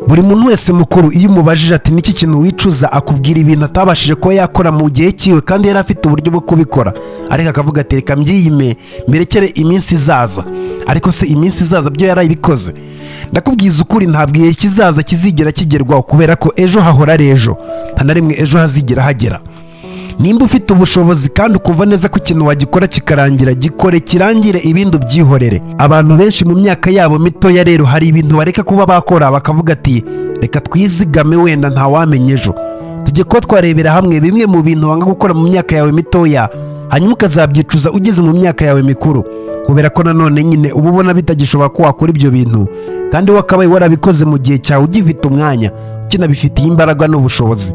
buri muntu wese mukuru iyo umubajije ati niki kintu wicuza akubwira ibintu atabashije kuba yakora mu gihe cyiwe kandi yari afite uburyo bwo kubikora ariko akavuga ati reka mbyiyime mberekere iminsi izaza ariko se iminsi izaza byo yarabikoze ndakubwiza ukuri ntabwo igihe kizaza kizigera kigerwaho kubera ko ejo hahora ari ejo nta na rimwe ejo hazigera hagera nimba ufite ubushobozi kandi ukumva neza ko ikintu wagikora kikarangira gikore kirangire ibindi ubyihorere abantu benshi mu myaka yabo mitoya rero hari ibintu bareka kuba bakora bakavuga ati reka twizigame wenda ntawamenya ejo tujye kuba twarebera hamwe bimwe mu bintu wanga gukora mu myaka yawe mitoya hanyuma ukazabyicuza ugeze mu myaka yawe mikuru kubera ko nanone nyine uba ubona bitagishoboka ko wakora ibyo bintu kandi wakabaye warabikoze mu gihe cyawe ugifite umwanya ukinabifitiye imbaraga n'ubushobozi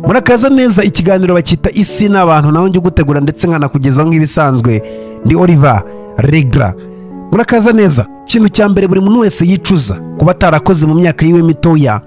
murakaza neza ikiganiro bacyita isi n'abantu nawe njye ugutegura ndetse nkanakugezaho nk'ibisanzwe ndi oliva regara murakaza neza ikintu cya mbere buri muntu wese yicuza kuba atarakoze mu myaka yiwe mitoya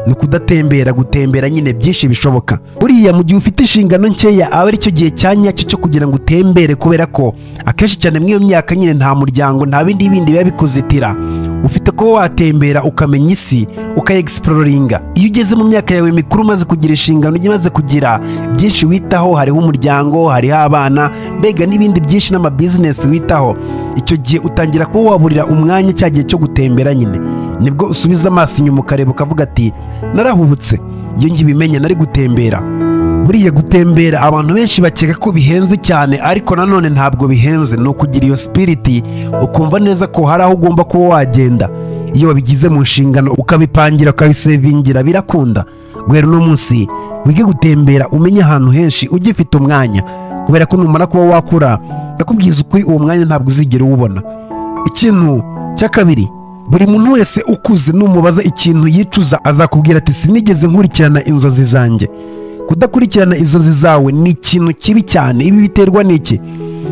ni ukudatembera gutembera nyine byinshi bishoboka buriya mu gihe ufite inshingano nkeya aba aricyo gihe cya nyacyo cyo kugira ngo utembere kubera ko akenshi cyane muri iyo myaka nyine nta muryango nta bindi bindi biba bikuzitira ufite kuba watembera ukamenya isi ukayegisipororinga iyo ugeze mu myaka yawe mikuru umaze kugira inshingano ujya umaze kugira byinshi witaho hariho umuryango hariho abana mbega n'ibindi byinshi n'amabizinesi witaho icyo gihe utangira kuba waburira umwanya cya gihe cyo gutembera nyine nibwo usubiza amaso inyuma ukareba ukavuga ati narahubutse iyo ngibimenya nari gutembera buriya gutembera abantu benshi bakeka ko bihenze cyane ariko nanone ntabwo bihenze ni ukugira iyo sipiriti ukumva neza ko hari aho ugomba kuba wagenda iyo wabigize mu nshingano ukabipangira ukabisevingira birakunda guhera uno munsi wige gutembera umenye ahantu henshi ugifite umwanya kubera ko numara kuba wakura ndakubwiza ukuri uwo mwanya ntabwo uzigera uwubona ikintu cya kabiri buri muntu wese ukuze numubaza ikintu yicuza azakubwira ati sinigeze nkurikirana inzozi zanjye kudakurikirana inzozi zawe ni ikintu kibi cyane ibi biterwa n'iki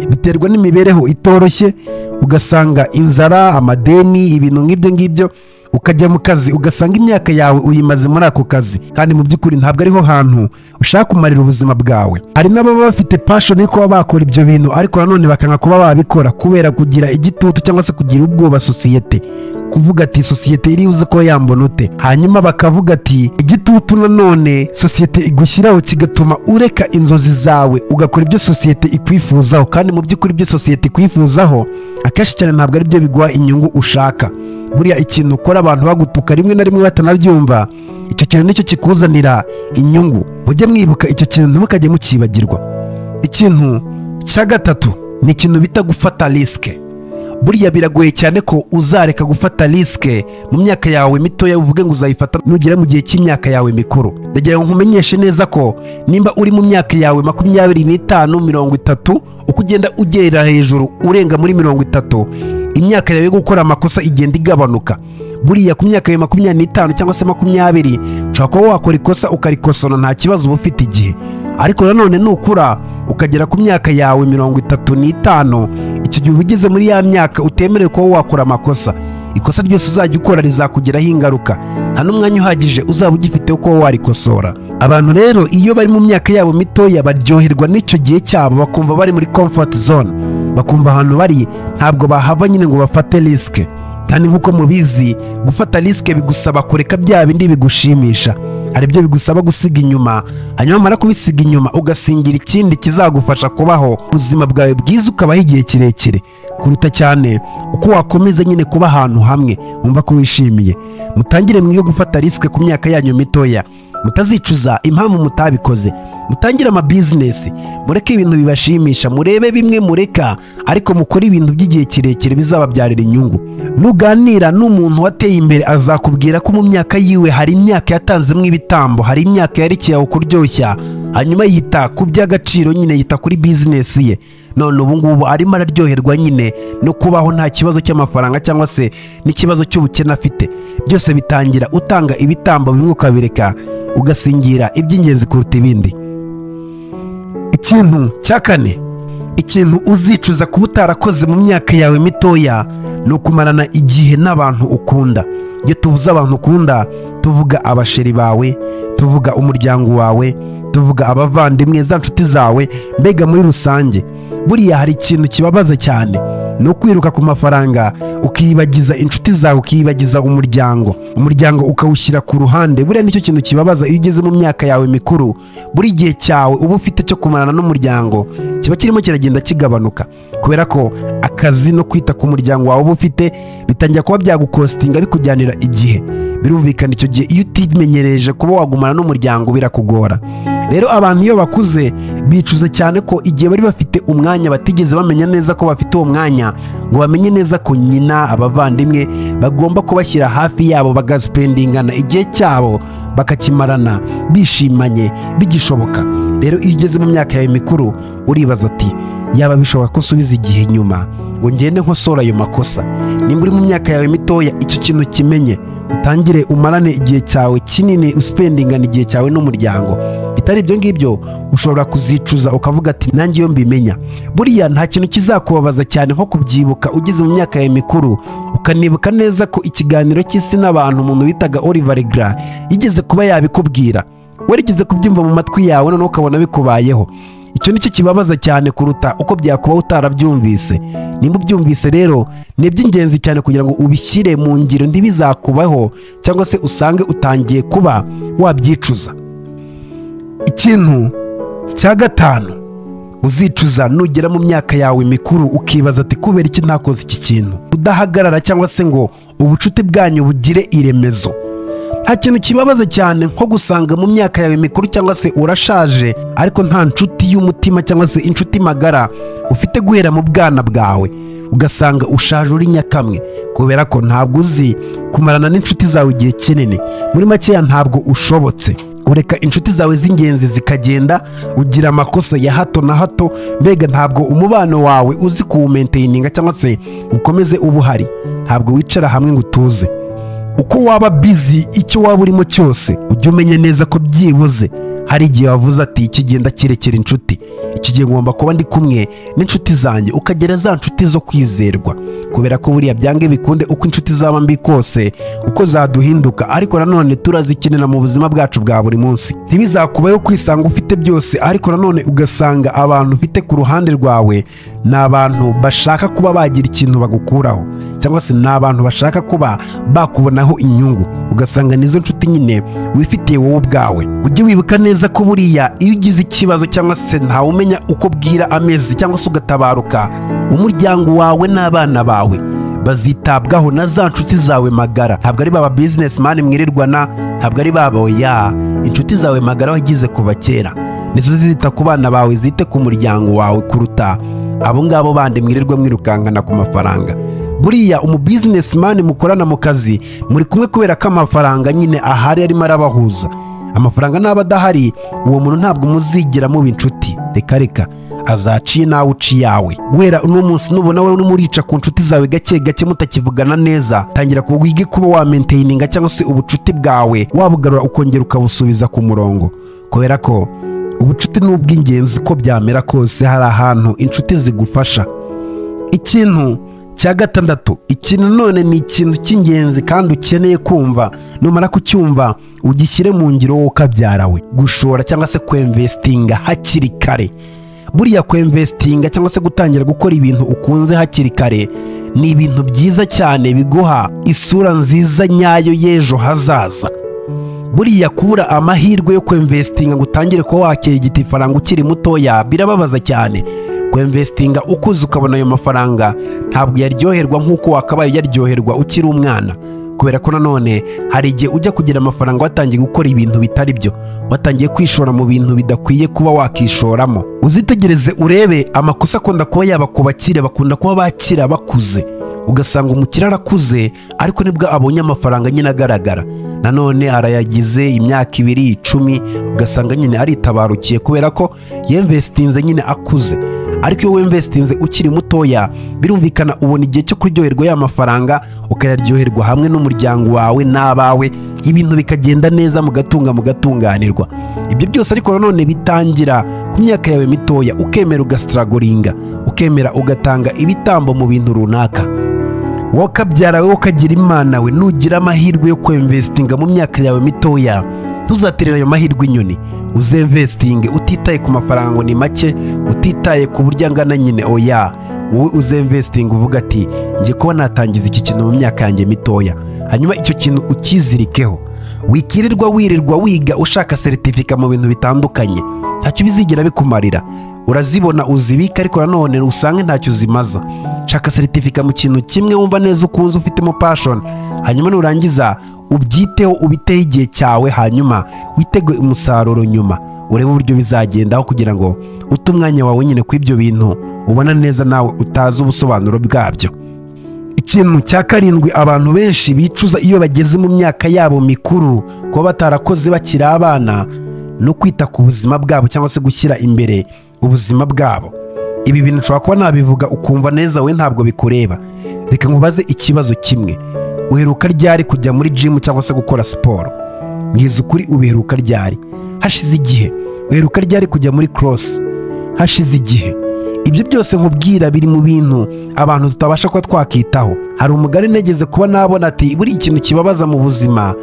biterwa n'imibereho itoroshye ugasanga inzara amadeni ibintu nk'ibyo ngibyo ukajya mu kazi ugasanga imyaka yawe uyimaze muri ako kazi kandi mu by'ukuri ntabwo ariho hantu ushaka kumarira ubuzima bwawe hari n'ababa bafite pashoni yo kuba bakora ibyo bintu ariko nanone bakanga kuba babikora kubera kugira igitutu cyangwa se kugira ubwoba sosiyete kuvuga ati sosiyete iribuze ko yambona ute hanyuma bakavuga ati igitutu nanone sosiyete igushyiraho kigatuma ureka inzozi zawe ugakora ibyo sosiyete ikwifuzaho kandi mu by'ukuri ibyo sosiyete ikwifuzaho akenshi cyane ntabwo ari byo biguha inyungu ushaka buriya ikintu ukora abantu bagutuka rimwe na rimwe batanabyumva icyo kintu nicyo kikuzanira inyungu mujye mwibuka icyo kintu ntimukajye mukibagirwa ikintu cya gatatu ni ikintu bita gufata risike buriya biragoye cyane ko uzareka gufata risike mu myaka yawe mitoya uvuge ngo uzayifata nugera mu gihe cy'imyaka yawe mikuru ndagira ngo nkumenyeshe neza ko nimba uri mu myaka yawe makumyabiri n'itanu mirongo itatu uko ugenda ugerera hejuru urenga muri mirongo itatu imyaka yawe yo gukora amakosa igenda igabanuka buriya ku myaka yawe makumyabiri n'itanu cyangwa se makumyabiri ushobora kuba wakora ikosa ukarikosora nta kibazo uba ufite igihe ariko nanone nukura ukagera ku myaka yawe mirongo itatu n'itanu icyo gihe uba ugeze muri ya myaka utemerewe kuba wakora amakosa ikosa ryose uzajya ukora rizakugiraho ingaruka nta n'umwanya uhagije uzaba ugifiteho kuba warikosora abantu rero iyo bari mu myaka yabo mitoya baryoherwa n'icyo gihe cyabo bakumva bari muri comfort zone bakumva ahantu bari ntabwo bahava nyine ngo bafate risike kandi nk'uko mubizi gufata risike bigusaba kureka bya bindi bigushimisha hari ibyo bigusaba gusiga inyuma hanyuma mara kubisiga inyuma ugasingira ikindi kizagufasha kubaho ubuzima bwawe bwiza ukabaho igihe kirekire kuruta cyane uko wakomeza nyine kuba ahantu hamwe wumva ko wishimiye mutangire mwige gufata risike ku myaka yanyu mitoya mutazicuza impamvu mutabikoze mutangire amabizinesi mureke ibintu bibashimisha murebe bimwe mureka ariko mukore ibintu by'igihe kirekire bizababyarira inyungu nuganira n'umuntu wateye imbere azakubwira ko mu myaka yiwe hari imyaka yatanzemo ibitambo hari imyaka yarekeye aho kuryoshya hanyuma yita ku by'agaciro nyine yita kuri bizinesi ye none ubu ngubu arimo araryoherwa nyine no kubaho nta kibazo cy'amafaranga cyangwa se n'ikibazo cy'ubukene afite byose bitangira utanga ibitambo bimwe ukabireka ugasingira iby'ingenzi kuruta ibindi ikintu cya kane ikintu uzicuza kuba utarakoze mu myaka yawe mitoya ni ukumarana igihe n'abantu ukunda iyo tuvuze abantu ukunda tuvuga abasheri bawe tuvuga umuryango wawe tuvuga abavandimwe za nshuti zawe mbega muri rusange buriya hari ikintu kibabaza cyane no kwiruka ku mafaranga ukiyibagiza inshuti zawe ukiyibagiza umuryango umuryango ukawushyira ku ruhande buriya nicyo kintu kibabaza iyo ugeze mu myaka yawe mikuru buri gihe cyawe uba ufite cyo kumarana n'umuryango kiba kirimo kiragenda kigabanuka kubera ko akazi no kwita ku muryango wawe uba ufite bitangira kuba byagukostinga bikujyanira igihe birumvikana icyo gihe iyo utimenyereje kuba wagumana n'umuryango birakugora rero abantu iyo bakuze bicuza cyane ko igihe bari bafite umwanya batigeze bamenya neza ko bafite uwo mwanya ngo bamenye neza ko nyina abavandimwe bagomba kubashyira hafi yabo bagasipendingana igihe cyabo bakakimarana bishimanye bigishoboka rero iyo ugeze mu myaka yawe mikuru uribaza ati yaba bishobora ko usubiza igihe nyuma ngo ngende nkosore ayo makosa nimba uri mu myaka yawe mitoya icyo kintu kimenye utangire umarane igihe cyawe kinini usipendingana igihe cyawe n'umuryango bitari ibyo ngibyo ushobora kuzicuza ukavuga ati nanjye iyo mbimenya buriya nta kintu kizakubabaza cyane nko kubyibuka ugeze mu myaka yawe mikuru ukanibuka neza ko ikiganiro cy'isi n'abantu umuntu witaga Oliver Legra yigeze kuba yabikubwira werekeze kubyumva mu matwi yawe noneho ukabona bikubayeho icyo nicyo kibabaza cyane kuruta uko byakuba utarabyumvise nimba ubyumvise rero ni iby'ingenzi cyane kugira ngo ubishyire mu ngiro ntibizakubaho cyangwa se usange utangiye kuba wabyicuza ikintu cya gatanu uzicuza nugera mu myaka yawe mikuru ukibaza ati kubera iki ntakoze iki kintu udahagarara cyangwa se ngo ubucuti bwanyu bugire iremezo nta kintu kibabaza cyane nko gusanga mu myaka yawe mikuru cyangwa se urashaje ariko nta nshuti y'umutima cyangwa se inshuti magara ufite guhera mu bwana bwawe ugasanga ushaje uri nyakamwe kubera ko ntabwo uzi kumarana n'inshuti zawe igihe kinini muri makeya ntabwo ushobotse ureka inshuti zawe z'ingenzi zikagenda ugira amakosa ya hato na hato mbega ntabwo umubano wawe uzi kuwumenteyininga cyangwa se ukomeze uba uhari ntabwo wicara hamwe ngo utuze uko waba bizi icyo waba urimo cyose ujye umenya neza ko byibuze hari igihe wavuze ati iki gihe ndakirekera inshuti iki gihe ngomba kuba ndi kumwe n'inshuti zanjye ukagera za nshuti zo kwizerwa kubera ko buriya byange bikunde uko inshuti zaba mbi kose uko zaduhinduka ariko nanone turazikenera mu buzima bwacu bwa buri munsi ntibizakubayeho kwisanga ufite byose ariko nanone ugasanga abantu ufite ku ruhande rwawe ni abantu bashaka kuba bagira ikintu bagukuraho cyangwa se ni abantu bashaka kuba bakubonaho inyungu ugasanga nizo nshuti nyine wifitiye wowe ubwawe ujye wibuka neza ko buriya iyo ugize ikibazo cyangwa se ntawe umenya uko bwira amezi cyangwa se ugatabaruka umuryango wawe n'abana bawe bazitabwaho na za nshuti zawe magara ntabwo ari baba bizinesimani mwirirwana ntabwo ari baba oya inshuti zawe magara wagize kuva kera nizo zita ku bana bawe zite ku muryango wawe kuruta abo ngabo bandi mwirirwa mwirukankana ku mafaranga buriya umubizinesimani mukorana mu kazi muri kumwe kubera ko amafaranga nyine ahari arimo arabahuza amafaranga n'aba adahari uwo muntu ntabwo muzigira muba inshuti reka reka azaciye nawe uci yawe guhera uno munsi nubona wowe urimo urica ku nshuti zawe gake gake mutakivugana neza tangira ku wige kuba wamenteyininga cyangwa se ubucuti bwawe wabugarura ukongera ukabusubiza ku murongo kubera ko ubucuti ni ubw'ingenzi ko byamera kose hari ahantu inshuti zigufasha ikintu cya gatandatu iki nanone ni ikintu cy'ingenzi kandi ukeneye kumva numara kucyumva ugishyire mu ngiro wowe ukabyarawe gushora cyangwa se kwemvesitinga hakiri kare buriya kwemvesitinga cyangwa se gutangira gukora ibintu ukunze hakiri kare ni ibintu byiza cyane biguha isura nziza nyayo y'ejo hazaza buriya kubura amahirwe yo kwemvesitinga ngo utangire kuba wakirigita ifaranga ukiri mutoya birababaza cyane kwemvesitinga ukuze ukabona ayo mafaranga ntabwo yaryoherwa nk'uko wakabaye yaryoherwa ukiri umwana kubera ko nanone hari igihe ujya kugira amafaranga watangiye gukora ibintu bitari byo watangiye kwishora mu bintu bidakwiye kuba wakishoramo uzitegereze urebe amakosa akunda kuba yaba ku bakire bakunda kuba bakira bakuze ugasanga umukire arakuze ariko nibwo abonye amafaranga nyine agaragara nanone arayagize imyaka ibiri icumi ugasanga nyine aritabarukiye kubera ko yemvesitinze nyine akuze ariko iyo wemvesitinze ukiri mutoya birumvikana ubona igihe cyo kuryoherwa ya mafaranga ukayaryoherwa hamwe n'umuryango wawe n'abawe ibintu bikagenda neza mugatunga mugatunganirwa ibyo byose ariko nanone bitangira ku myaka yawe mitoya ukemera ugasitaragoringa ukemera ugatanga ibitambo mu bintu runaka wowe ukabyara wowe ukagira imana we nugira amahirwe yo kwemvesitinga mu myaka yawe mitoya ntuzaterera ayo mahirwe inyoni uzemvesitinge utitaye ku mafaranga ngo ni make utitaye ku buryo angana nyine oya wowe uzemvesitinga uvuga ati ngiye kuba natangiza iki kintu mu myaka yanjye mitoya hanyuma icyo kintu ukizirikeho wikirirwa wirirwa wiga ushaka seritifika mu bintu bitandukanye ntacyo bizigera bikumarira urazibona uzibika ariko nanone usange ntacyo uzimaza shaka seritifika mu kintu kimwe wumva neza ukunze ufitemo pashoni hanyuma nurangiza ubyiteho ubiteho igihe cyawe hanyuma witege umusaruro nyuma urebe uburyo bizagendaho kugira ngo ute umwanya wawe nyine ku ibyo bintu ubona neza nawe utazi ubusobanuro bwabyo ikintu cya karindwi abantu benshi bicuza iyo bageze mu myaka yabo mikuru kuba batarakoze bakiri abana no kwita ku buzima bwabo cyangwa se gushyira imbere ubuzima bwabo ibi bintu ushobora kuba nabivuga ukumva neza we ntabwo bikureba reka nkubaze ikibazo kimwe uheruka ryari kujya muri jimu cyangwa se gukora siporo mwiza ukuri ubiheruka ryari hashize igihe uheruka ryari kujya muri korosi hashize igihe ibyo byose nkubwira biri mu bintu abantu tutabasha kuba twakitaho hari umugari negeze kuba nabona ati buri ikintu kibabaza mu buzima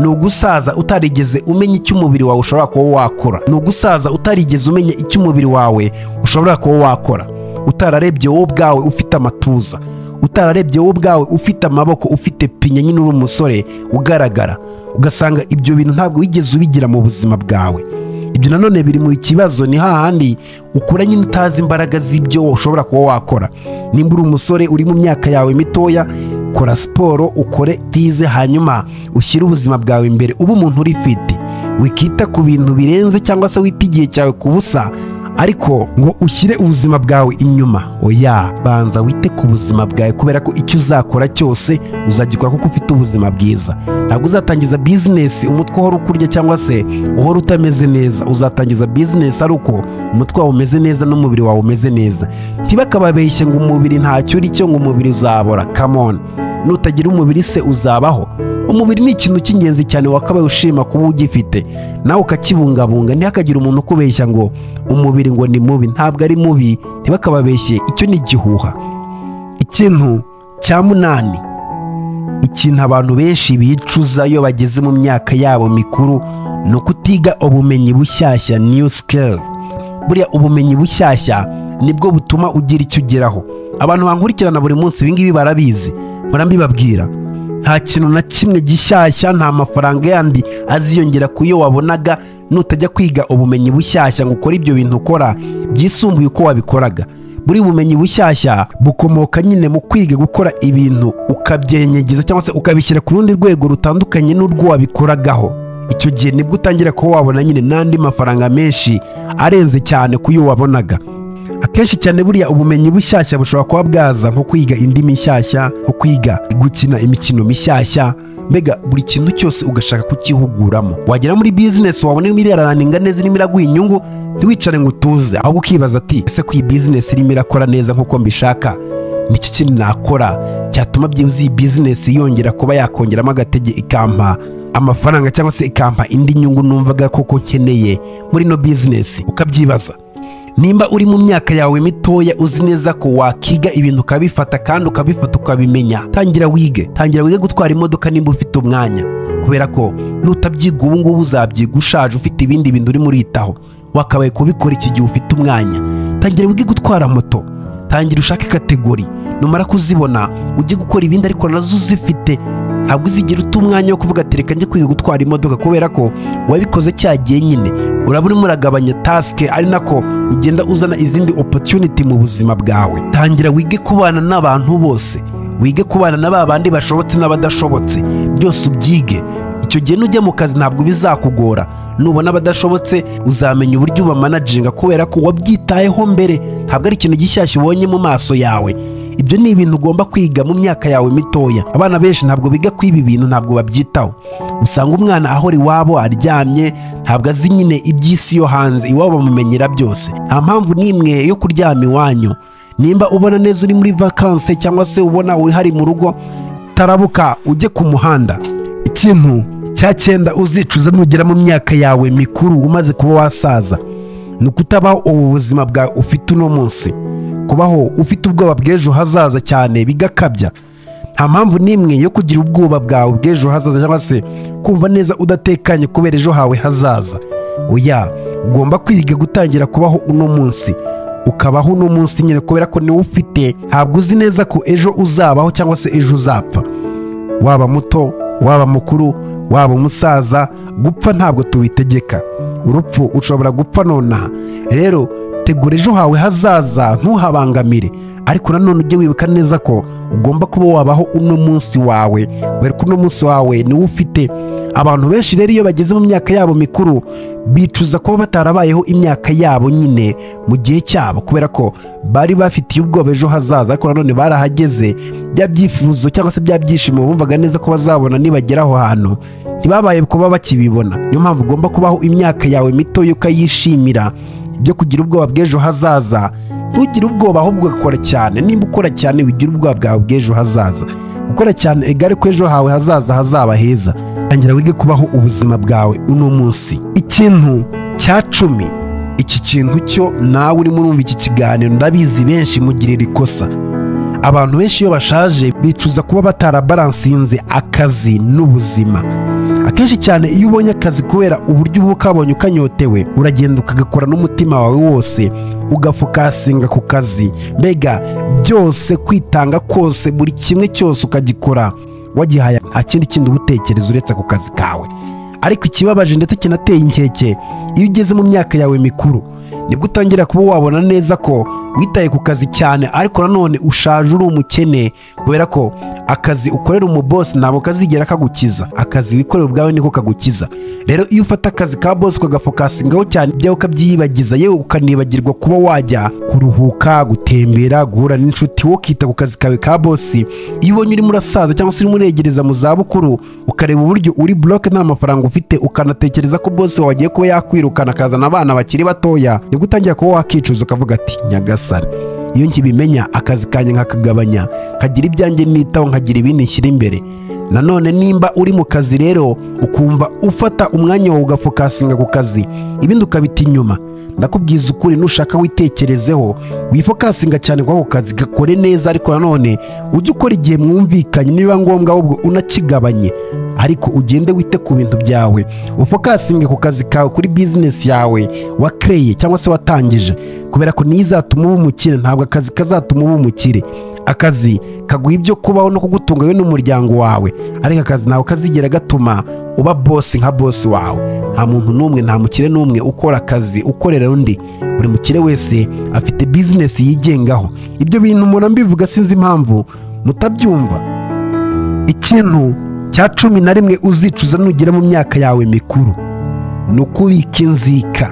ni ugusaza utarigeze umenya icyo umubiri wawe ushobora kuba wakora ni ugusaza utarigeze umenya icyo umubiri wawe ushobora kuba wakora utararebye wowe ubwawe ufite amatuza utararebye wowe ubwawe ufite amaboko ufite pinya nyine uri umusore ugaragara ugasanga ibyo bintu ntabwo wigeze ubigira mu buzima bwawe ibyo nanone biri mu kibazo ni hahandi ukura nyine utazi imbaraga z'ibyo ushobora kuba wakora nimba uri umusore uri mu myaka yawe mitoya kora siporo ukore tize hanyuma ushyire ubuzima bwawe imbere ube umuntu uri fiti wikita ku bintu birenze cyangwa se wita igihe cyawe ku busa ariko ngo ushyire ubuzima bwawe inyuma oya banza wite ku buzima bwawe kubera ko icyo uzakora cyose uzagikora kuko ufite ubuzima bwiza ntabwo uzatangiza bizinesi umutwe uhora ukurya cyangwa se uhora utameze neza uzatangiza bizinesi ari uko umutwe wawe umeze neza n'umubiri wawe umeze neza ntibakababeshye ngo umubiri ntacyo uri cyo ngo umubiri uzabora kamoni nutagira umubiri se uzabaho umubiri ni ikintu cy'ingenzi cyane wakabaye ushima kuba ugifite nawe ukakibungabunga ntihakagire umuntu ukubeshya ngo umubiri ngo ni mubi ntabwo ari mubi ntibakababeshye icyo ni igihuha ikintu cya munani ikintu abantu benshi bicuza iyo bageze mu myaka yabo mikuru ni ukutiga ubumenyi bushyashya new skills buriya ubumenyi bushyashya nibwo butuma ugira icyo ugeraho abantu bankurikirana buri munsi ibingibi barabizi barambibabwira nta kintu na kimwe gishyashya nta mafaranga yandi aziyongera ku yo wabonaga nutajya kwiga ubumenyi bushyashya ngo ukore ibyo bintu ukora byisumbuye uko wabikoraga buri bumenyi bushyashya bukomoka nyine mu kwiga gukora ibintu ukabyenyegeza cyangwa se ukabishyira ku rundi rwego rutandukanye n'urwo wabikoragaho icyo gihe nibwo utangira kuba wabona nyine n'andi mafaranga menshi arenze cyane ku yo wabonaga akenshi cyane buriya ubumenyi bushyashya bushobora kuba bwaza nko kwiga indimi nshyashya nko kwiga gukina imikino mishyashya mbega buri kintu cyose ugashaka kukihuguramo wagera muri bizinesi wabona irimo iraraninga neza irimo iraguha inyungu ntiwicare ngo utuze ahubwo ukibaza ati ese ko iyi bizinesi irimo irakora neza nk'uko mbishaka iki kintu nakora cyatuma byibuze iyi bizinesi yongera kuba yakongeramo agatege ikampa amafaranga cyangwa se ikampa indi nyungu numvaga koko nkeneye muri ino bizinesi ukabyibaza nimba uri mu myaka yawe mitoya uzi neza ko wakiga ibintu ukabifata kandi ukabifata ukabimenya tangira wige tangira wige gutwara imodoka nimba ufite umwanya kubera ko nutabyiga ubu ngubu uzabyiga ushaje ufite ibindi bintu urimo uritaho wakabaye kubikora iki gihe ufite umwanya tangira wige gutwara moto tangira ushake kategori numara kuzibona ujye gukora ibindi ariko nazo uzifite ntabwo uzigira uta umwanya wo kuvuga ati reka njye kwiga gutwara imodoka kubera ko wabikoze cya gihe nyine uraba urimo uragabanya tasike ari nako ugenda uzana izindi opotuniti mu buzima bwawe tangira wige kubana n'abantu bose wige kubana na ba bandi bashobotse n'abadashobotse byose ubyige icyo gihe nujya mu kazi ntabwo bizakugora nubona abadashobotse uzamenya uburyo ubamanaginga kubera ko wabyitayeho mbere ntabwo ari ikintu gishyashya ubonye mu maso yawe ibyo ni ibintu ugomba kwiga mu myaka yawe mitoya abana benshi ntabwo biga kuri ibi bintu ntabwo babyitaho usanga umwana ahora iwabo aryamye ntabwo azi nyine iby'isi yo hanze iwabo bamumenyera byose nta mpamvu n'imwe yo kuryama iwanyu nimba ubona neza uri muri vakanse cyangwa se ubona wihari mu rugo tarabuka ujye ku muhanda ikintu cya cyenda uzicuza nugera mu myaka yawe mikuru umaze kuba wasaza ni ukutabaho ubu buzima bwawe ufite uno munsi kubaho ufite ubwoba bw'ejo hazaza cyane bigakabya nta mpamvu n'imwe yo kugira ubwoba bwawe bw'ejo hazaza cyangwa se kumva neza udatekanye kubera ejo hawe hazaza oya ugomba kwiga gutangira kubaho uno munsi ukabaho uno munsi nyine kubera ko niwe ufite ntabwo uzi neza ko ejo uzabaho cyangwa se ejo uzapfa waba muto waba mukuru waba umusaza gupfa ntabwo tubitegeka urupfu ushobora gupfa nonaha rero tegura ejo hawe hazaza ntuhabangamire ariko nanone ujye wibuka neza ko ugomba kuba wabaho uno munsi wawe kubera ko uno munsi wawe niwo ufite abantu benshi rero iyo bageze mu myaka yabo mikuru bicuza kuba batarabayeho imyaka yabo nyine mu gihe cyabo kubera ko bari bafitiye ubwoba ejo hazaza ariko nanone barahageze bya byifuzo cyangwa se bya byishimo bumvaga neza ko bazabona nibagera aho hantu ntibabaye kuba bakibibona niyo mpamvu ugomba kubaho imyaka yawe mitoya ukayishimira byo kugira ubwoba bw'ejo hazaza ntugire ubwoba ahubwo ugakora cyane nimba ukora cyane wigira ubwoba bwawe bw'ejo hazaza gukora cyane egare ko ejo hawe hazaza hazaba heza tangira wige kubaho ubuzima bwawe uno munsi ikintu cya cumi iki kintu cyo nawe urimo urumva iki kiganiro ndabizi benshi mugirira ikosa abantu benshi iyo bashaje bicuza kuba batarabaransinze akazi n'ubuzima akenshi cyane iyo ubonye akazi kubera uburyo uba ukabonye ukanyotewe uragenda ukagakora n'umutima wawe wose ugafokasinga ku kazi mbega byose kwitanga kose buri kimwe cyose ukagikora wagihaye akindi kindi uba utekereza uretse ku kazi kawe ariko ikibabaje ndetse kinateye inkeke iyo ugeze mu myaka yawe mikuru nibwo utangira kuba wabona neza ko witaye ku kazi cyane ariko nanone ushaje uri umukene kubera ko akazi ukorera umubosi ntabwo kazigera kagukiza akazi wikorera ubwawe niko kagukiza rero iyo ufata akazi ka bosi ukagafokasingaho cyane ibyawe ukabyiyibagiza yewe ukanibagirwa kuba wajya kuruhuka gutembera guhura n'inshuti wowe ukita ku kazi kawe ka bosi iyo ubonye urimo urasaza cyangwa se urimo uregereza mu zabukuru ukareba uburyo uri buroke nta mafaranga ufite ukanatekereza ko bosi wawe agiye kuba yakwirukana akazana abana bakiri batoya nibwo utangira kuba wakicuza ukavuga ati nyagasani iyo nkibimenya akazi kanjye nkakagabanya nkagira ibyanjye nitaho nkagira ibindi nshyira imbere nanone nimba uri mu kazi rero ukumva ufata umwanya wawe ugafokasinga ku kazi ibindi ukabita inyuma ndakubwiza ukuri nushaka witekerezeho wifokasinga cyane kuri ako kazi gakore neza ariko nanone ujye ukora igihe mwumvikanye niba ngombwa ahubwo unakigabanye ariko ugende wite ku bintu byawe ufokasinge ku kazi kawe kuri bizinesi yawe wakereye cyangwa se watangije kubera ko niyo izatuma uba umukire ntabwo akazi kazatuma uba umukire akazi kaguha ibyo kubaho no kugutunga wowe n'umuryango wawe ariko akazi ntabwo kazigera gatuma uba bosi nka bosi wawe nta muntu n'umwe nta mukire n'umwe ukora akazi ukorera undi buri mukire wese afite bizinesi yigengaho ibyo bintu umuntu mbivuga sinzi impamvu mutabyumva ikintu cya cumi na rimwe uzicuza nugera mu myaka yawe mikuru ni ukubika inzika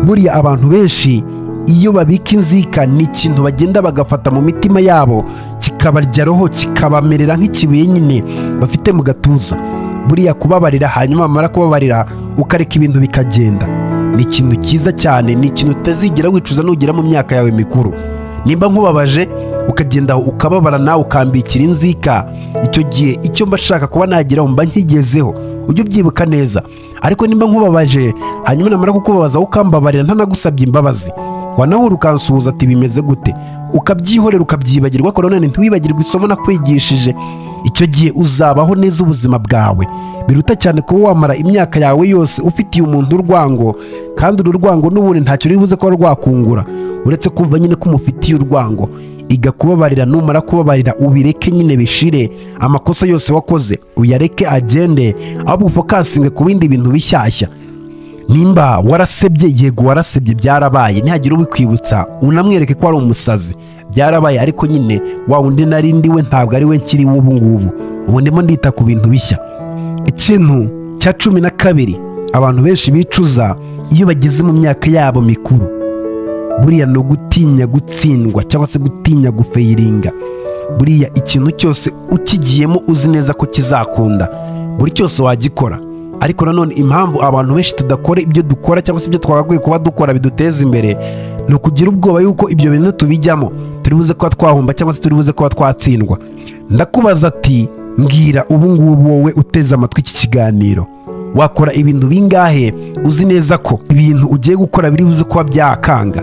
buriya abantu benshi iyo babika inzika ni ikintu bagenda bagafata mu mitima yabo kikabarya roho kikabamerera nk'ikibuye nyine bafite mu gatuza buriya kubabarira hanyuma wamara kubabarira ukareka ibintu bikagenda ni ikintu cyiza cyane ni ikintu utazigira wicuza nugera mu myaka yawe mikuru nimba nkubabaje ukagenda ukababara nawe ukambikira inzika icyo gihe icyo mba nshaka kuba nageraho mba nkigezeho ujye ubyibuka neza ariko nimba nkubabaje hanyuma namara kukubabaza ukambabarira ntanagusabye imbabazi wanaho ukansuhuza ati bimeze gute ukabyihorera ukabyibagirwa ariko nanone ntiwibagirwe isomo nakwigishije icyo gihe uzabaho neza ubuzima bwawe biruta cyane kuba wamara imyaka yawe yose ufitiye umuntu urwango kandi uru rwango n'ubundi ntacyo ruri buze kuba rwakungura uretse kumva nyine ko umufitiye urwango iga kubabarira numara kubabarira ubireke nyine bishire amakosa yose wakoze uyareke agende ahubwo ufokasinge ku bindi bintu bishyashya nimba warasebye yego warasebye byarabaye ntihagire ubikwibutsa unamwereke ko ari umusazi byarabaye ariko nyine wa wundi nari ndi we ntabwo ari we nkiri ubu ngubu ubu ndimo ndita ku bintu bishya ikintu cya cumi na kabiri abantu benshi bicuza iyo bageze mu myaka yabo mikuru buriya ni ugutinya gutsindwa cyangwa se gutinya gufayiringa buriya ikintu cyose ukigiyemo uzi neza ko kizakunda buri cyose wagikora ariko nanone impamvu abantu benshi tudakora ibyo dukora cyangwa se ibyo twagakwiye kuba dukora biduteza imbere ni ukugira ubwoba yuko ibyo bintu tubijyamo turi buze kuba twahomba cyangwa se turi buze kuba twatsindwa ndakubaza ati mbwira ubu ngubu wowe uteze amatwi iki kiganiro wakora ibintu bingahe uzi neza ko ibintu ugiye gukora biri buze kuba byakanga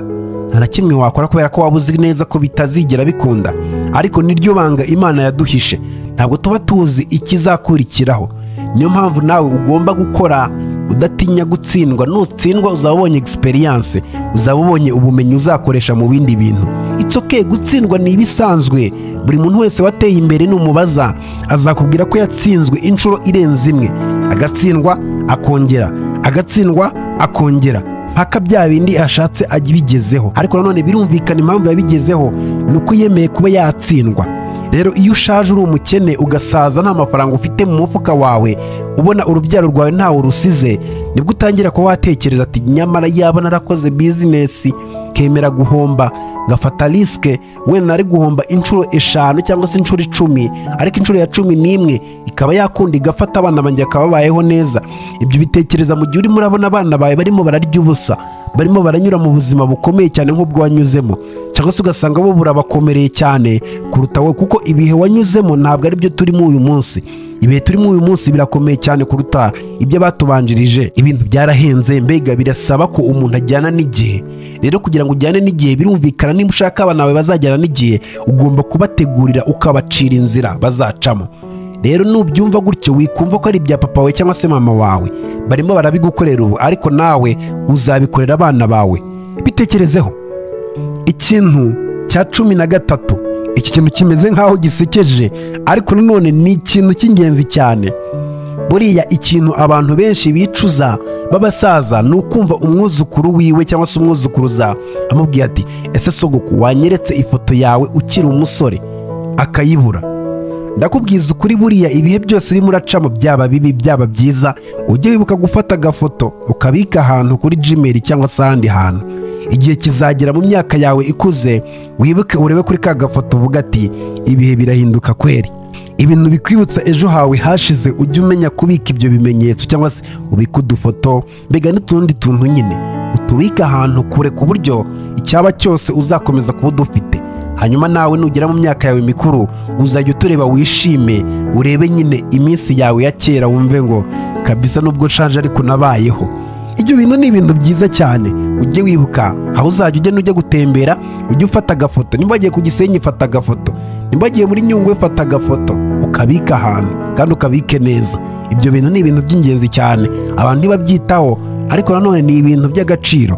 nta na kimwe wakora kubera ko waba uzi neza ko bitazigera bikunda ariko niryo banga imana yaduhishe ntabwo tuba tuzi ikizakurikiraho niyo mpamvu nawe ugomba gukora udatinya gutsindwa nutsindwa uzaba ubonye egisperiyanse uzaba ubonye ubumenyi uzakoresha mu bindi bintu it's okay gutsindwa ni ibisanzwe buri muntu wese wateye imbere numubaza azakubwira ko yatsinzwe inshuro irenze imwe agatsindwa akongera agatsindwa akongera mpaka bya bindi ashatse abigezeho ariko nanone birumvikana impamvu yabigezeho ni uko yemeye kuba yatsindwa rero iyo ushaje uri umukene ugasaza nta mafaranga ufite mu mufuka wawe ubona urubyaro rwawe ntawe urusize nibwo utangira kuba watekereza ati nyamara yaba narakoze bizinesi kemera guhomba ngafata risike wenda nari guhomba inshuro eshanu cyangwa se inshuro icumi ariko inshuro ya cumi n'imwe ikaba yakunda igafata abana banjye bakaba babayeho neza ibyo bitekereza mu gihe urimo urabona abana bawe barimo bararya ubusa barimo baranyura mu buzima bukomeye cyane nk'ubwo wanyuzemo cyangwa se ugasanga bo burabakomereye cyane kuruta wowe kuko ibihe wanyuzemo ntabwo ari byo turimo uyu munsi ibihe turimo uyu munsi birakomeye cyane kuruta ibyo batubanjirije ibintu byarahenze mbega birasaba ko umuntu ajyana n'igihe rero kugira ngo ujyane n'igihe birumvikana niba ushaka abana bawe bazajyana n'igihe ugomba kubategurira ukabacira inzira bazacamo rero nubyumva gutyo wikumva ko ari ibya papa wawe cyangwa se mama wawe barimo barabigukorera ubu ariko nawe uzabikorera abana bawe bitekerezeho ikintu cya cumi na gatatu iki kintu kimeze nk'aho gisekeje ariko nanone ni ikintu cy'ingenzi cyane buriya ikintu abantu benshi bicuza b'abasaza ni ukumva umwuzukuru wiwe cyangwa se umwuzukuruza amubwiye ati ese sogoku wanyeretse ifoto yawe ukiri umusore akayibura ndakubwiza ukuri buriya ibihe byose urimo uracamo byaba bibi byaba byiza ujye wibuka gufata agafoto ukabika ahantu kuri gmail cyangwa se ahandi hantu igihe kizagera mu myaka yawe ikuze wibuke urebe kuri ka gafoto uvuga ati ibihe birahinduka kweri ibintu bikwibutsa ejo hawe hashize ujye umenya kubika ibyo bimenyetso cyangwa se ubike udufoto mbega n'utundi tuntu nyine utubike ahantu kure ku buryo icyaba cyose uzakomeza kuba udufite hanyuma nawe nugera mu myaka yawe mikuru uzajya utureba wishime urebe nyine iminsi yawe ya kera wumve ngo kabisa nubwo nshaje ariko nabayeho ibyo bintu ni ibintu byiza cyane ujye wibuka aho uzajya ujya n'ujya gutembera ujye ufata agafoto nimba wagiye ku gisenyi fata agafoto nimba wagiye muri nyungwe fata agafoto ukabika ahantu kandi ukabike neza ibyo bintu ni ibintu by'ingenzi cyane abantu ntibabyitaho ariko nanone ni ibintu by'agaciro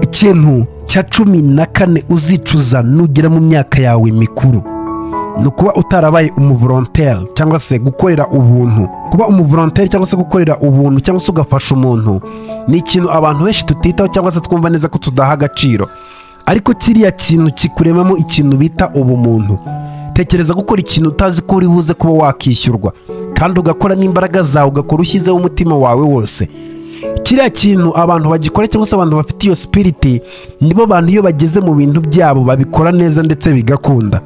ikintu cya cumi na kane uzicuza nugera mu myaka yawe mikuru ni ukuba utarabaye umuvoronteri cyangwa se gukorera ubuntu kuba umuvoronteri cyangwa se gukorera ubuntu cyangwa se ugafasha umuntu ni ikintu abantu benshi tutitaho cyangwa se twumva neza ko tudaha agaciro ariko kiriya kintu kikuremamo ikintu bita ubumuntu tekereza gukora ikintu utazi ko uri buze kuba wakishyurwa kandi ugakora n'imbaraga zawe ugakora ushyizeho umutima wawe wose kiriya kintu abantu bagikora cyangwa se abantu bafite iyo sipiriti nibo bantu iyo bageze mu bintu byabo babikora neza ndetse bigakunda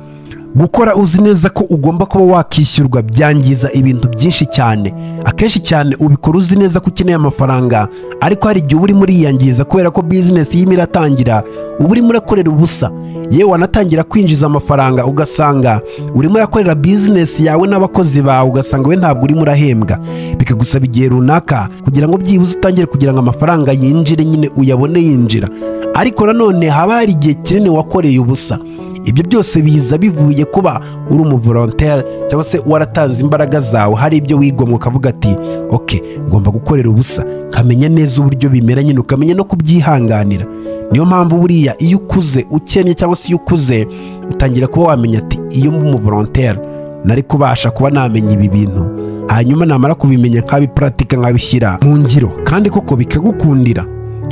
gukora uzi neza ko ugomba kuba wakishyurwa byangiza ibintu byinshi cyane akenshi cyane ubikora uzi neza ko ukeneye amafaranga ariko hari igihe uba urimo uriyangiza kubera ko bizinesi y'imira iratangira uba urimo urakorera ubusa yewe wanatangira kwinjiza amafaranga ugasanga urimo urakorera bizinesi yawe n'abakozi bawe ugasanga we ntabwo urimo urahembwa bikagusaba igihe runaka kugira ngo byibuze utangire kugira ngo amafaranga yinjire nyine uyabone yinjira ariko nanone haba hari igihe kinini wakoreye ubusa ibyo byose biza bivuye kuba uri umuvoronteri cyangwa se waratanze imbaraga zawe hari ibyo wigomwa ukavuga ati oke ngomba gukorera ubusa nkamenya neza uburyo bimera nyine ukamenya no kubyihanganira niyo mpamvu buriya iyo ukuze ukennye cyangwa se iyo ukuze utangira kuba wamenya ati iyo mba umuvoronteri nari kubasha kuba namenya ibi bintu hanyuma namara kubimenya nk'abiparatika nkabishyira mu ngiro kandi koko bikagukundira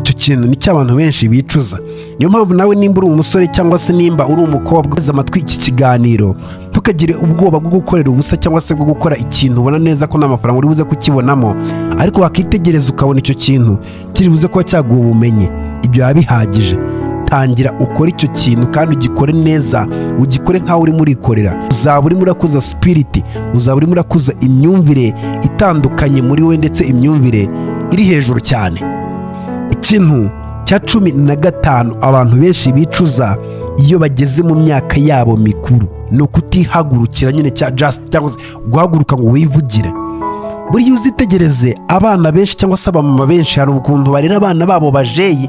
icyo kintu ni cy'abantu benshi bicuza niyo mpamvu nawe nimba uri umusore cyangwa se nimba uri umukobwa uteze amatwi iki kiganiro ntukagire ubwoba bwo gukorera ubusa cyangwa se bwo gukora ikintu ubona neza ko nta mafaranga uri buze kukibonamo ariko wakitegereza ukabona icyo kintu kiri buze kuba cyaguha ubumenyi ibyo biba bihagije tangira ukore icyo kintu kandi ugikore neza ugikore nk'aho urimo urikorera uzaba urimo urakuza sipiriti uzaba urimo urakuza imyumvire itandukanye muri we ndetse imyumvire iri hejuru cyane ikintu cya cumi na gatanu abantu benshi bicuza iyo bageze mu myaka yabo mikuru ni ukutihagurukira nyine cya jasiti cyangwa se guhaguruka ngo wivugire buriya uzitegereze abana benshi cyangwa se abamama benshi hari ukuntu barera abana babo bajeyi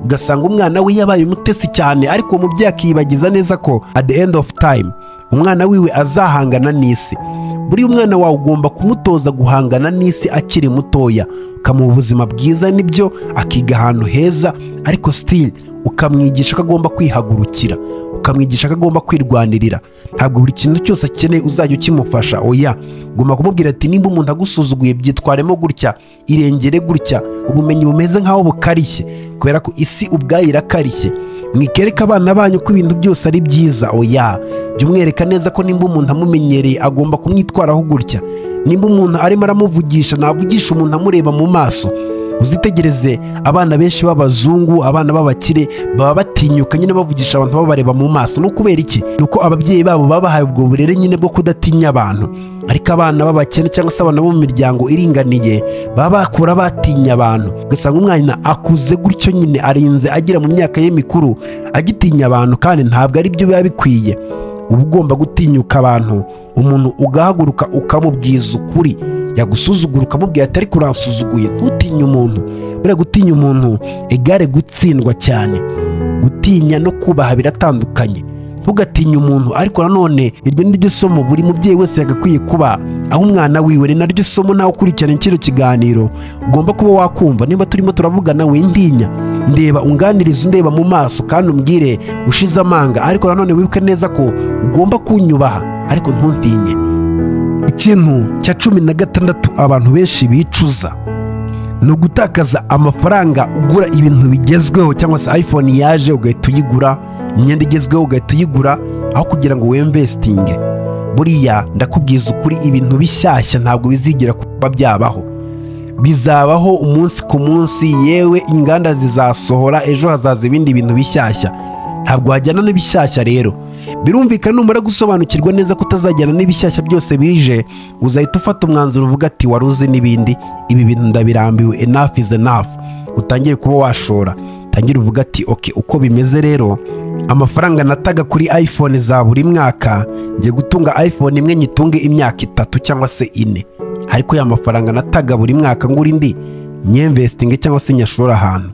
ugasanga umwana we yabaye umutesi cyane ariko uwo mubyeyi akiyibagiza neza ko at the end of time umwana wiwe azahangana n'isi buriya umwana wawe ugomba kumutoza guhangana n'isi akiri mutoya ukamuha ubuzima bwiza nibyo akiga ahantu heza ariko sitiri ukamwigisha ko agomba kwihagurukira ukamwigisha ko agomba kwirwanirira ntabwo buri kintu cyose akeneye uzajya ukimufasha oya ugomba kumubwira ati nimba umuntu agusuzuguye byitwaremo gutya irengere gutya ubumenyi bumeze nk'aho bukarishye kubera ko isi ubwayo irakarishye mwikereka abana banyu ko ibintu byose ari byiza oya jya umwereka neza ko nimba umuntu amumenyereye agomba kumwitwaraho gutya nimba umuntu arimo aramuvugisha navugisha umuntu amureba mu maso uzitegereze abana benshi b'abazungu abana b'abakire baba batinyuka nyine bavugisha abantu babareba mu maso ni ukubera iki ni uko ababyeyi babo babahaye ubwo burere nyine bwo kudatinya abantu ariko abana b'abakene cyangwa se abana bo mu miryango iringaniye baba bakura batinya abantu ugasanga umwana akuze gutyo nyine arinze agera mu myaka ye mikuru agitinya abantu kandi ntabwo ari byo biba bikwiye uba ugomba gutinyuka abantu umuntu ugahaguruka ukamubwiza ukuri yagusuzugura ukamubwira atari kuransuzuguye ntutinye umuntu buriya gutinya umuntu igare gutsindwa cyane gutinya no kubaha biratandukanye ntugatinye umuntu ariko nanone iryo ni ryo somo buri mubyeyi wese yagakwiye kuba aho umwana wiwe ni naryo somo nawe ukurikirana kino kiganiro ugomba kuba wakumva niba turimo turavugana wintinya ndeba unganiriza undeba mu maso kandi umbwire ushize amanga ariko nanone wibuke neza ko ugomba kunyubaha ariko ntuntinye ikintu cya cumi na gatandatu abantu benshi bicuza ni ugutakaza amafaranga ugura ibintu bigezweho cyangwa se iphone yaje ugahita uyigura imyenda igezweho ugahita uyigura aho kugira ngo wemvesitinge buriya ndakubwiza ukuri ibintu bishyashya ntabwo bizigira kuba byabaho bizabaho umunsi ku munsi yewe inganda zizasohora ejo hazaza ibindi bintu bishyashya ntabwo wajyana n'ibishyashya rero birumvikana numara gusobanukirwa neza ko utazajyana n'ibishyashya byose bije uzahita ufata umwanzuro uvuga ati wari uzi n'ibindi ibi bintu ndabirambiwe enough is enough utangire kuba washora utangire uvuga ati oke uko bimeze rero amafaranga nataga kuri iphone za buri mwaka njye gutunga iphone imwe nyitunge imyaka itatu cyangwa se ine ariko ya mafaranga nataga buri mwaka ngura indi nyemvesitinge cyangwa se nyashora ahantu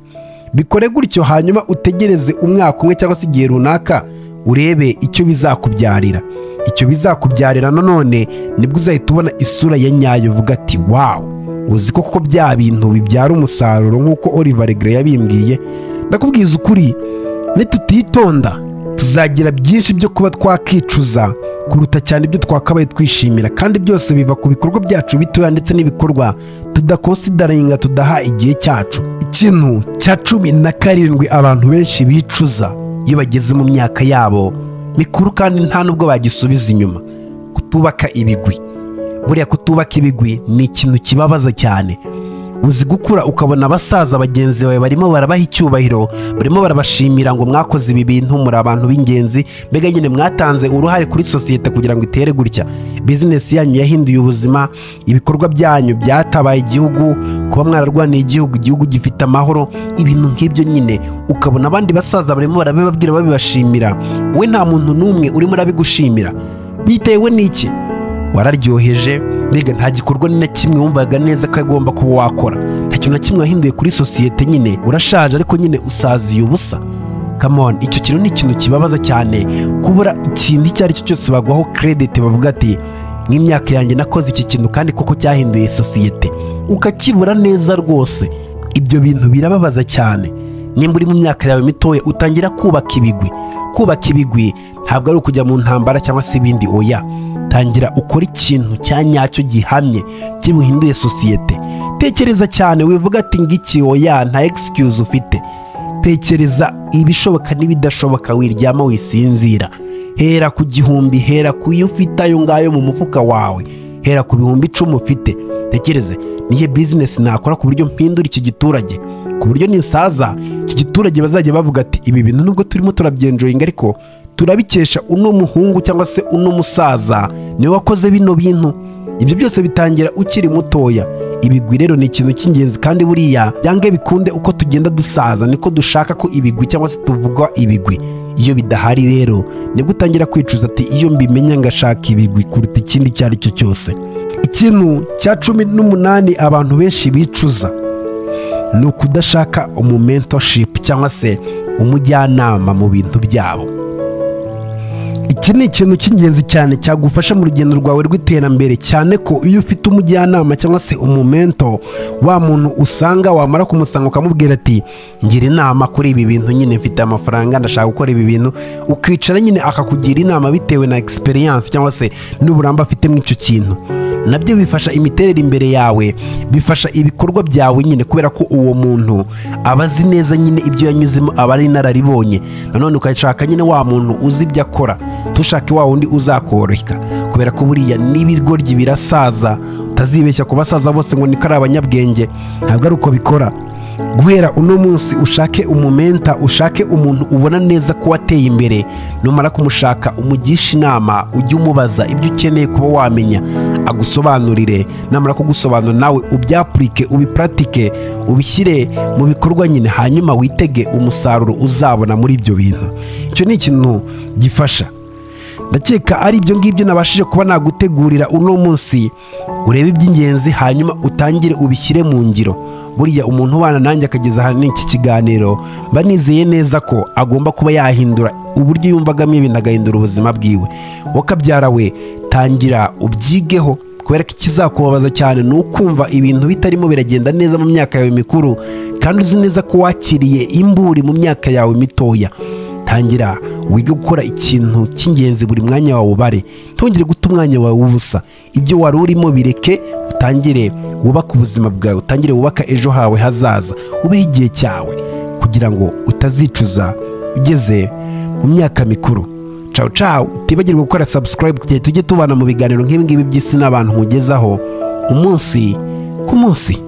bikore gutyo hanyuma utegereze umwaka umwe cyangwa se igihe runaka urebe icyo bizakubyarira icyo bizakubyarira nanone nibwo uzahita ubona isura ya nyayo uvuga ati wawu uzi ko kuko bya bintu bibyara umusaruro nk'uko Oliver Gray yabimbwiye ndakubwiza ukuri nitutitonda tuzagira byinshi byo kuba twakicuza kuruta cyane ibyo twakabaye twishimira kandi byose biva ku bikorwa byacu bitoya ndetse n'ibikorwa tudakosidaringa tudaha igihe cyacu ikintu cya cumi na karindwi abantu benshi bicuza iyo bageze mu myaka yabo mikuru kandi nta nubwo bagisubiza inyuma kutubaka ibigwi buriya kutubaka ibigwi ni ikintu kibabaza cyane uzi gukura ukabona abasaza bagenzi bawe barimo barabaha icyubahiro barimo barabashimira ngo mwakoze ibi bintu muri abantu b'ingenzi mbega nyine mwatanze uruhare kuri sosiyete kugira ngo itere gutya bizinesi yanyu yahinduye ubuzima ibikorwa byanyu byatabaye igihugu kuba mwararwaniye igihugu igihugu gifite amahoro ibintu nk'ibyo nyine ukabona abandi basaza barimo barabibabwira babibashimira we nta muntu n'umwe urimo urabigushimira bitewe n'iki wararyoheje mbega nta gikorwa ni na kimwe wumvaga neza ko agomba kuba wakora nta kintu na kimwe wahinduye kuri sosiyete nyine urashaje ariko nyine usaziye ubusa kamoni icyo kintu ni ikintu kibabaza cyane kubura ikintu icyo ari cyo cyose bagwaho kerediti bavuga ati nk'imyaka yanjye nakoze iki kintu kandi koko cyahinduye sosiyete ukakibura neza rwose ibyo bintu birababaza cyane nimba uri mu myaka yawe mitoya utangira kubaka ibigwi kubaka ibigwi ntabwo ari ukujya mu ntambara cyangwa se ibindi oya tangira ukora ikintu cya nyacyo gihamye kibuhinduye sosiyete tekereza cyane wivuga ati ngiki oya nta egisikuzi ufite tekereza ibishoboka n'ibidashoboka wiryama wisinzira hera ku gihumbi hera ku iyo ufite ayo ngayo mu mufuka wawe hera ku bihumbi icumi ufite tekereze nihe bizinesi nakora ku buryo mpindura iki giturage ku buryo nisaza iki giturage bazajya bavuga ati ibi bintu nubwo turimo turabyenjoyinga ariko turabikesha uno muhungu cyangwa se uno musaza niwe wakoze bino bintu ibyo byose bitangira ukiri mutoya ibigwi rero ni ikintu cy'ingenzi kandi buriya byange bikunde uko tugenda dusaza niko dushaka ko ibigwi cyangwa se tuvugwa ibigwi iyo bidahari rero nibwo utangira kwicuza ati iyo mbimenye ngashaka ibigwi kuruta ikindi icyo ari cyo cyose ikintu cya cumi n'umunani abantu benshi bicuza ni ukudashaka umumentoshipu cyangwa se umujyanama mu bintu byabo iki ni ikintu cy'ingenzi cyane cyagufasha mu rugendo rwawe rw'iterambere cyane ko iyo ufite umujyanama cyangwa se umumento wa muntu usanga wamara kumusanga ukamubwira ati ngira inama kuri ibi bintu nyine mfite amafaranga ndashaka gukora ibi bintu ukicara nyine akakugira inama bitewe na egisperiyanse cyangwa se n'uburambe afite muri icyo kintu nabyo bifasha imiterere imbere yawe bifasha ibikorwa byawe nyine kubera ko uwo muntu aba azi neza nyine ibyo yanyuzemo aba ari inararibonye nanone ukashaka nyine wa muntu uzi ibyo akora tushake wa wundi uzakoroheka kubera ko buriya n'ibigoryi birasaza utazibeshya ku basaza bose ngo niko ari abanyabwenge ntabwo ari uko bikora guhera uno munsi ushake umumenta ushake umuntu ubona neza ko wateye imbere numara kumushaka umugisha inama ujye umubaza ibyo ukeneye kuba wamenya agusobanurire namara kugusobanura nawe ubyapurike ubipuratike ubishyire mu bikorwa nyine hanyuma witege umusaruro uzabona muri ibyo bintu icyo ni ikintu gifasha ndakeka ari ibyo ngibyo nabashije kuba nagutegurira uno munsi urebe iby'ingenzi hanyuma utangire ubishyire mu ngiro buriya umuntu ubana nanjye akageza ahanini iki kiganiro mba nizeye neza ko agomba kuba yahindura uburyo yumvagamo ibintu agahindura ubuzima bwiwe wakabyara we tangira ubyigeho kubera ko ikizakubabaza cyane ni ukumva ibintu bitarimo biragenda neza mu myaka yawe mikuru kandi uzi neza ko wakiriye imburi mu myaka yawe mitoya tangira wige gukora ikintu cy'ingenzi buri mwanya wawe ubare ntongere guta umwanya wawe ubusa ibyo wari urimo bireke utangire wubake ubuzima bwawe utangire wubaka ejo hawe hazaza ubeho igihe cyawe kugira ngo utazicuza ugeze mu myaka mikuru cawu cawu utibagirwe gukora sabusikarayibu kugira tujye tubana mu biganiro nk'ibi ngibi by'isi n'abantu mugezaho umunsi ku munsi